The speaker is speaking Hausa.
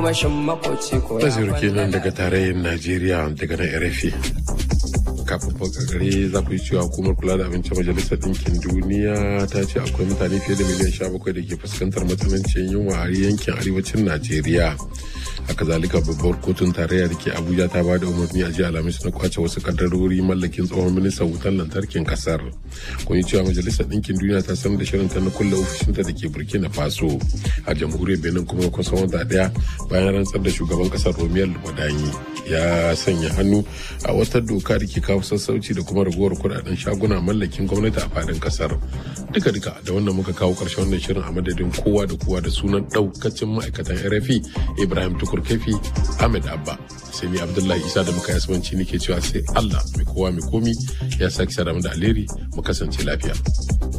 tagomashin makoci ko ya Naziru kenan daga tarayyar Najeriya daga nan RFI. Kafin fakakare za ku yi cewa hukumar kula da abinci majalisar ɗinkin duniya ta ce akwai mutane fiye da miliyan sha bakwai da ke fuskantar matsanancin yunwa a yankin arewacin Najeriya. haka zalika babbar kotun tarayya da ke abuja ta bada umarni a jiya alhamis na kwace wasu kaddarori mallakin tsohon ministan wutar lantarkin kasar kun yi cewa majalisar ɗinkin duniya ta sanar da shirinta na kulle ofishinta da ke burkina faso a jamhuriyar benin kuma kusan wata daya bayan rantsar da shugaban kasar romiyar wadanyi ya sanya hannu a wata doka da ke kawo sassauci da kuma raguwar kudaden shaguna mallakin gwamnati a fadin kasar duka duka da wannan muka kawo karshen wannan shirin a madadin kowa da kowa da sunan daukacin ma'aikatan rfi ibrahim tukur kefi ahmed abba sai ni abdullahi isa da muka yasuwanci nake cewa sai allah mai kowa mai komi ya sake sa da alheri mu kasance lafiya